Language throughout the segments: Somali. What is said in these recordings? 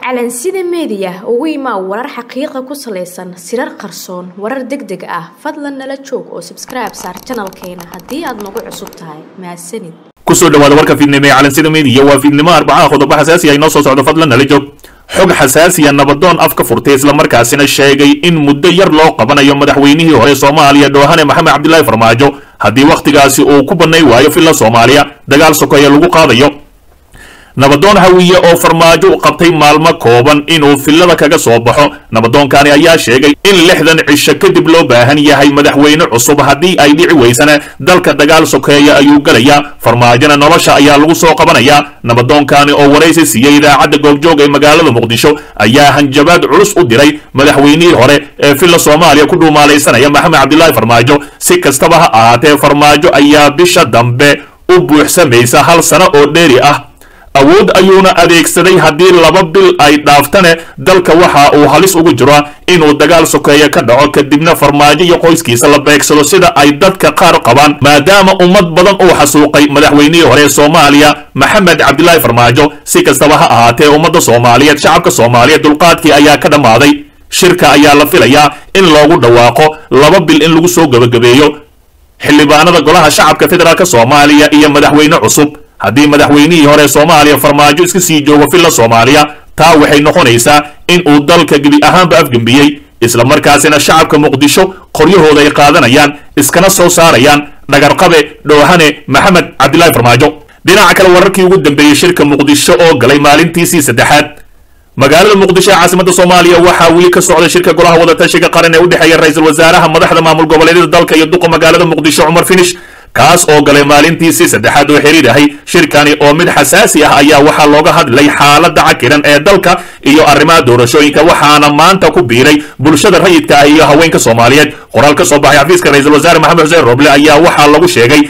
calansida meediya ugu imaa warar xaqiiqa ku salaysan sirar qarsoon warar deg deg ah fadlan nala joog oo sabskribe saar janalkeena haddii aad nagu cusub tahay mahadsanid kusoo dhawaada warka fiidnimo ee calansida meediya waa fiidnimo arbacaha qodobo xasaasi ah inoo soo socdo fadlan nala joog xog xasaasiya nabadoon afka furtay islamarkaasina sheegay in muddo yar loo qabanayo madaxweynihii hore soomaaliya dhoohane maxamed cabdilaahi farmaajo haddii wakhtigaasi uu ku bannay waayo filla soomaaliya dagaal sokeeye lagu qaadayo nabadoon hawiye oo farmaajo qabtay maalmo kooban inuu fillada kaga soo baxo nabadoonkani ayaa sheegay in lixdan cisho kadib loo baahan yahay madaxweyne cusub haddii ay dhici weysana dalka dagaal sokeeya ayuu gelayaa farmaajona nolosha ayaa lagu soo qabanayaa nabadoonkani oo waraysi siiyey idaacadda goobjoog ee magaalada muqdisho ayaa hanjabaad culus u diray madaxweynihii hore ee filla soomaaliya ku dhuumaalaysanaya maxamed cabdilaahi farmaajo si kastaba ha ahaatee farmaajo ayaa bisha dambe u buuxsamaysa hal sano oo dheeri ah awood ayuuna adeegsaday haddii laba bil ay dhaaftane dalka waxa uu halis ugu jiro inuu dagaal sokeeye ka dhaco kadibna farmaajo iyo qoyskiisa la beegsado sida ay dadka qaar qabaan maadaama ummad badan uu xasuuqay madaxweynihii hore ee soomaaliya maxamed cabdilaahi farmaajo si kastaba ha ahaatee ummadda soomaaliyeed shacabka soomaaliyeed dulqaadkii ayaa ka dhammaaday shirka ayaa la filayaa in loogu dhawaaqo laba bil in lagu soo gebagabeeyo xildhibaanada golaha shacabka federaalk soomaaliya iyo madaxweyne cusub haddii madaxweynihii hore soomaaliya farmaajo iska sii joogo filla soomaaliya taa waxay noqonaysaa in uu dalka gebi ahaanba afgembiyey islamarkaasina shacabka muqdisho qoryahooda ay qaadanayaan iskana soo saarayaan dhagarqabe dhoohane maxamed cabdilaahi farmaajo dhinaca kale wararkii ugu dambeeyey shirka muqdisho oo galay maalintiisii saddexaad magaalada muqdisho ee caasimada soomaaliya waxaa weli ka socda shirka golaha wadatashiga qaran ee u dhexeeya ra-iisul wasaaraha madaxda maamul goboleedyada dalka iyo duqa magaalada muqdisho cumar finish kaas oo galay maalintiisii saddexaad oo xiriir ahay shirkani oo mid xasaasi ah ayaa waxaa looga hadlay xaaladda cakiran ee dalka iyo arrimaha doorashooyinka waxaana maanta ku biiray bulshada rayidka ah iyo haweenka soomaaliyeed qoraal ka soo baxay xafiiska ra-iisul wasaare maxamed xuseen roble ayaa waxaa lagu sheegay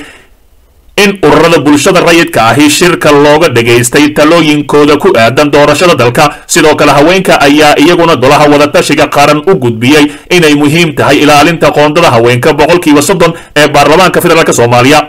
in ururada bulshada rayidka ahi shirka looga dhagaystay talooyinkooda ku aadan doorashada dalka sidoo kale haweenka ayaa iyaguna golaha wadatashiga qaran u gudbiyey inay muhiim tahay ilaalinta qoondada haweenka boqolkiiba soddon ee baarlamaanka federaalk soomaaliya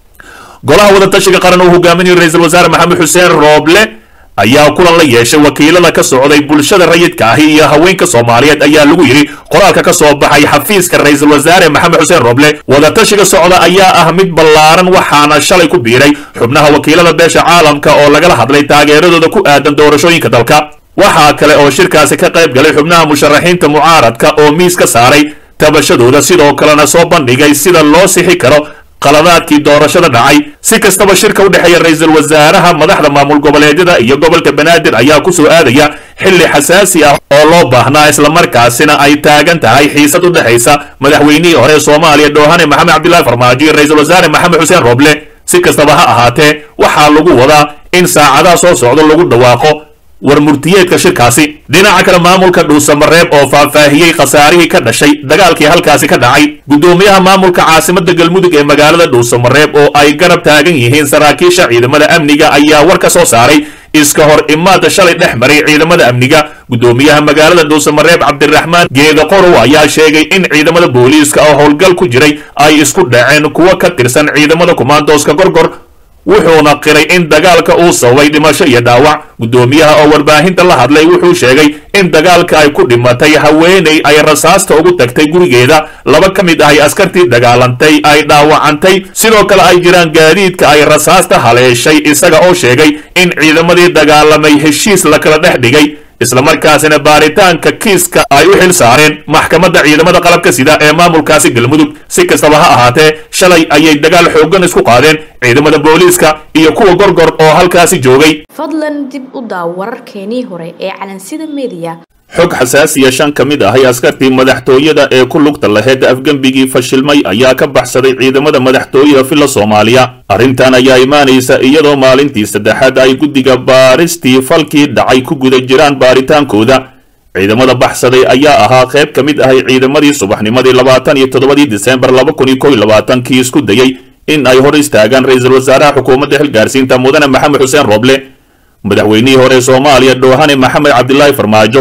golaha wadatashiga qaran uu hogaaminayo ra-iisul wasaare maxamed xuseen rooble ayaa kulan la yeeshay wakiilada ka socday bulshada rayidka ahi iyo haweenka soomaaliyeed ayaa lagu yidhi qoraalka ka soo baxay xafiiska ra-iisul wasaare maxamed xuseen roble wadatashiga socda ayaa ah mid ballaaran waxaana shalay ku biiray xubnaha wakiilada beesha caalamka oo lagala hadlay taageeradooda ku aadan doorashooyinka dalka waxaa kale oo shirkaasi ka qayb galay xubnaha musharaxiinta mucaaradka oo miis ka saaray tabashadooda sidoo kalena soo bandhigay sida loo sixi karo qaladaadkii doorashada dhacay si kastaba shirka u dhexeeya ra-iisul wasaaraha madaxda maamul goboleedyada iyo gobolka banaadir ayaa ku soo aadaya xilli xasaasi ah oo loo baahnaa islamarkaasina ay taagan tahay xiisad u dhexaysa madaxweynihii hore soomaaliya dhoohane maxamed cabdilaahi farmaajo iyo ra-iisul wasaare maxamed xuseen roble si kastaba ha ahaatee waxaa lagu wadaa in saacadaha soo socdo lagu dhawaaqo war murtiyeedka shirkaasi dhinaca kale maamulka dhuusamareeb oo faahfaahiyey khasaarihii ka dhashay dagaalkii halkaasi ka dhacay guddoomiyaha maamulka caasimada galmudug ee magaalada dhuusamareeb oo ay garab taagan yihiin saraakiisha ciidamada amniga ayaa war ka soo saaray iska hor imaada shalay dhex maray ciidamada amniga guddoomiyaha magaalada dhuusamareeb cabdiraxmaan geeda qorow ayaa sheegay in ciidamada booliiska oo howlgal ku jiray ay isku dhaceen kuwo ka tirsan ciidamada kumaandooska gorgor wuxuuna qiray in dagaalka uu sababay dhimasho iyo dhaawac guddoomiyaha oo warbaahinta la hadlay wuxuu sheegay in dagaalka ay ku dhimatay haweeney ay rasaasta ugu tagtay gurigeeda laba ka mid ahay askartii dagaalantay ay dhaawacantay sidoo kale ay jiraan gaadiidka ay rasaasta haleeshay isaga oo sheegay in ciidamadii dagaalamay heshiis la kala dhex dhigay islamarkaasina baaritaanka kiiska ay u xil saareen maxkamadda ciidamada qalabka sida ee maamulkaasi galmudug si kastaba ha ahaatee shalay ayay dagaal xooggan isku qaadeen ciidamada booliiska iyo kuwa gorgor oo halkaasi joogay fadlan dib u daaw wararkeenii hore ee calansida meediya xog xasaasiya shan ka mid ahay askartii madaxtooyada ee ku lugta laheyd afgembigii fashilmay ayaa ka baxsaday ciidamada madaxtooyada filla soomaaliya arrintan ayaa imaanaysa iyadoo maalintii saddexaad ay guddiga baaristii falkii dhacay ku guda jiraan baaritaankooda ciidamada baxsaday ayaa ahaa qayb ka mid ahay ciidamadii subaxnimadii labaatan iyo toddobadii disembar laba kun iyo kow iyo labaatankii isku dayey in ay hor istaagaan ra-iisul wasaaraha xukuumadda xilgaarsiinta mudane maxamed xuseen roble madaxweynihii hore soomaaliya dhoohane maxamed cabdilaahi farmaajo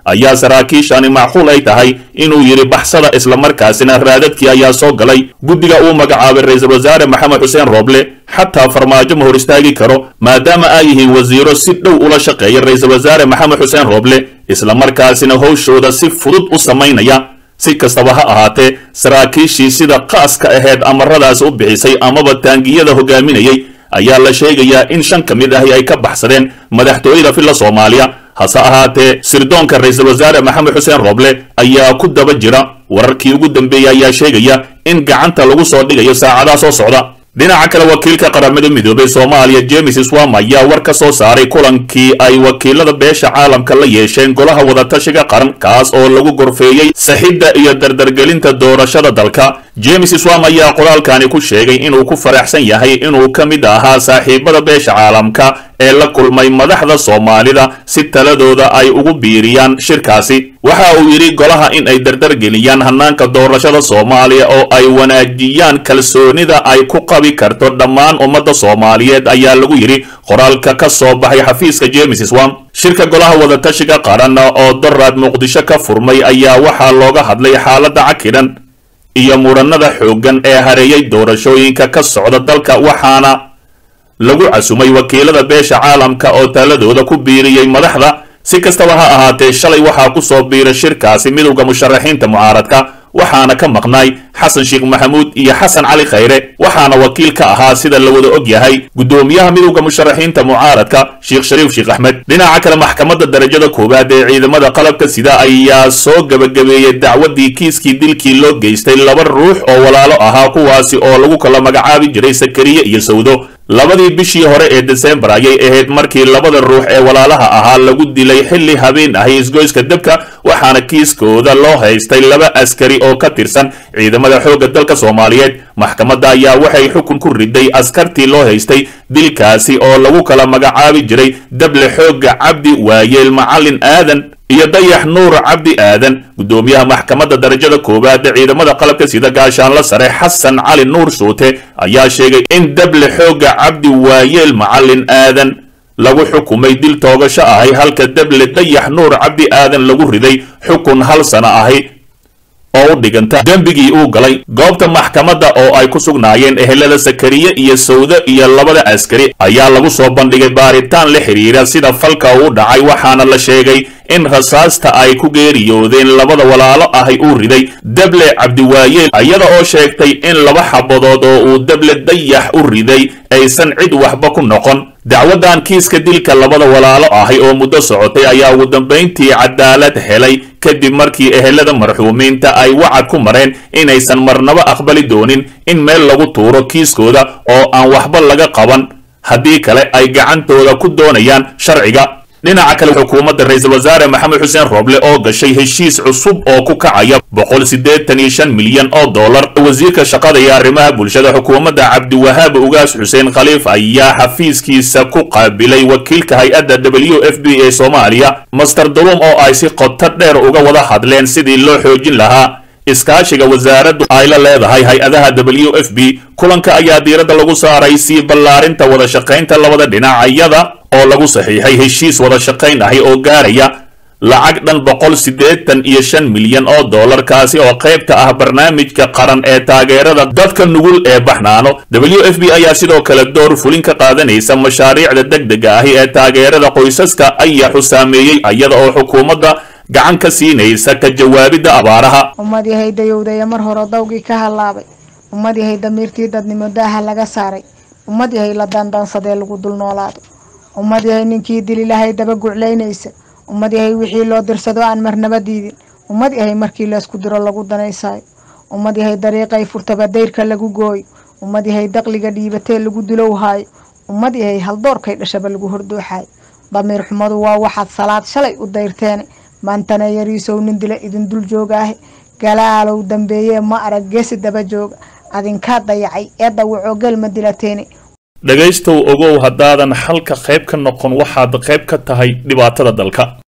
ayaa saraakiishani macquul ay tahay inuu yidhi baxsada islamarkaasina raadadkii ayaa soo galay guddiga uu magacaabay ra-iisul wasaare maxamed xuseen rooble xataa farmaajo ma hor istaagi karo maadaama ay yihiin wasiiro si dhow ula shaqeeya ra-iisul wasaare maxamed xuseen rooble islamarkaasina howshooda si fudud u samaynaya si kastaba ha ahaatee saraakiishii sida qaaska aheyd amaradaas u bixisay amaba taangiyada hogaaminayay ayaa la sheegayaa in shan ka mid ahi ay ka baxsadeen madaxtooyada filla soomaaliya hase ahaatee sirdoonka ra-iisul wasaare maxamed xuseen rooble ayaa ku daba jira wararkii ugu dambeeyey ayaa sheegaya in gacanta lagu soo dhigayo saacadaha soo socda dhinaca kale wakiilka qaramada midoobay soomaaliya james swam ayaa war ka soo saaray kulankii ay wakiilada beesha caalamka la yeesheen golaha wadatashiga qaran kaas oo lagu gorfeeyey saxidda iyo dardargelinta doorashada dalka james swam ayaa qoraalkani ku sheegay inuu ku faraxsan yahay inuu ka mid ahaa saaxiibada beesha caalamka ee la kulmay madaxda soomaalida si taladooda ay ugu biiriyaan shirkaasi waxa uu yidhi golaha in ay dardargeliyaan hannaanka doorashada soomaaliya oo ay wanaajiyaan kalsoonida ay ku qabi karto dhammaan ummadda soomaaliyeed ayaa lagu yidhi qoraalka ka soo baxay xafiiska james swam shirka golaha wadatashiga qaran oo doraad muqdisho ka furmay ayaa waxaa looga hadlay xaaladda cakidan iyo muranada xooggan ee hareeyay doorashooyinka ka socda dalka waxaana lagu casumay wakiilada beesha caalamka oo taladooda ku biiriyey madaxda si kastaba ha ahaatee shalay waxaa ku soo biiray shirkaasi midowda musharaxiinta mucaaradka waxaana ka maqnaay xasan sheekh maxamuud iyo xasan cali khayre waxaana wakiil ka ahaa sida la wada og yahay guddoomiyaha midowda musharaxiinta mucaaradka sheekh shariif sheekh axmed dhinaca kale maxkamadda darajada koowaad ee ciidamada qalabka sida ayaa soo gebagabeeyey dacwadii kiiskii dilkii loo geystay laba ruux oo walaalo ahaa kuwaasi oo lagu kala magacaabi jiray sakariye iyo sawdo labadii bishii hore ee desembar ayay ahayd markii labada ruux ee walaalaha ahaa lagu dilay xilli habeen ahi isgoyska dabka waxaana kiiskooda loo haystay laba askari oo ka tirsan ciidamada xoogga dalka soomaaliyeed maxkamadda ayaa waxay xukun ku riday askartii loo haystay dilkaasi oo lagu kala magacaabi jiray dable xoogga cabdi waayeel macalin aadan iyo dayax nuur cabdi aadan guddoomiyaha maxkamadda darajada koowaad ee ciidamada qalabka sida gaashaanla sare xasan cali nuur shuute ayaa sheegay in dable xoogga cabdi waayeel macalin aadan lagu xukumay dil toogasho ahay halka dable dayax nuur cabdi aadan lagu riday xukun hal sano ahi oo u dhiganta dembigii uu galay goobta maxkamadda oo ay ku sugnaayeen ehelada sakariye iyo sawde iyo labada askari ayaa lagu soo bandhigay baaritaan la xidhiira sida falka uu dhacay waxaana la sheegay in rasaasta ay ku geeriyoodeen labada walaalo ahi uu riday dable cabdiwaayeel iyada oo sheegtay in laba xabadood oo uu dable dayax u riday aysan cid waxba ku noqon dacwadan kiiska dilka labada walaalo ahi oo muddo socotay ayaa ugu dambayntii cadaalad helay kadib markii ehelada marxuumiinta ay wacad ku mareen inaysan marnabo aqbali doonin in meel lagu tuuro kiiskooda oo aan waxba laga qaban haddii kale ay gacantooda ku doonayaan sharciga dhinaca kale xukuumadda ra-iisul wasaare maxamed xuseen rooble oo gashay heshiis cusub oo ku kacaya boqol siddeetan iyo shan milyan oo dollar wasiirka shaqada iyo arrimaha bulshada xukuumadda cabdiwahaab ugaas xuseen khaliif ayaa xafiiskiisa ku qaabilay wakiilka hay-adda w f b ee soomaaliya master dulum oo ay si qoto dheer uga wada hadleen sidii loo xoojin lahaa iskaashiga wasaaraddu ay la leedahay hay-adaha w f b kulanka ayaa diiradda lagu saaray sii ballaarinta wada shaqaynta labada dhinacyada oo lagu saxiixay heshiis wada shaqayn ahi oo gaaraya lacag dhan boqol siddeetan iyo shan milyan oo dollar kaasi oo qaybta ah barnaamijka qaran ee taageerada dadka nugul ee baxnaano w f b ayaa sidoo kale door fulin ka qaadanaysa mashaariicda degdega ahi ee taageerada qoysaska ayaxu saameeyey iyada oo xukuumadda gacan ka siinaysa ka jawaabidda abaaraha ummad yahay dayowdaya mar hore dawgii ka hallaabay ummad yahay damiirtii dadnimo daaha laga saaray ummad yahay la daandaansadee lagu dul noolaado ummad yahay ninkii dili lahay daba guclaynaysa ummad yahay wixii loo dirsado aan marnaba diidin ummad yahay markii laysku diro lagu danaysaayo ummad yahay dariiqay furtaba dayrka lagu gooyo ummad yahay daqliga dhiibatee lagu dulowhaayo ummad yahay haldoorkay dhashaba lagu hordooxaayo damiir xumadu waa waxaad salaad shalay u dayrteene maantana yariisow nin dila idin dul joogaahe galaalow dambeeyee ma arag geesi daba jooga adinkaa dayacay ee dawacoo gelma dilateene dhegaystow ogow haddaadan xalka qayb ka noqon waxaad qayb ka tahay dhibaatada dalka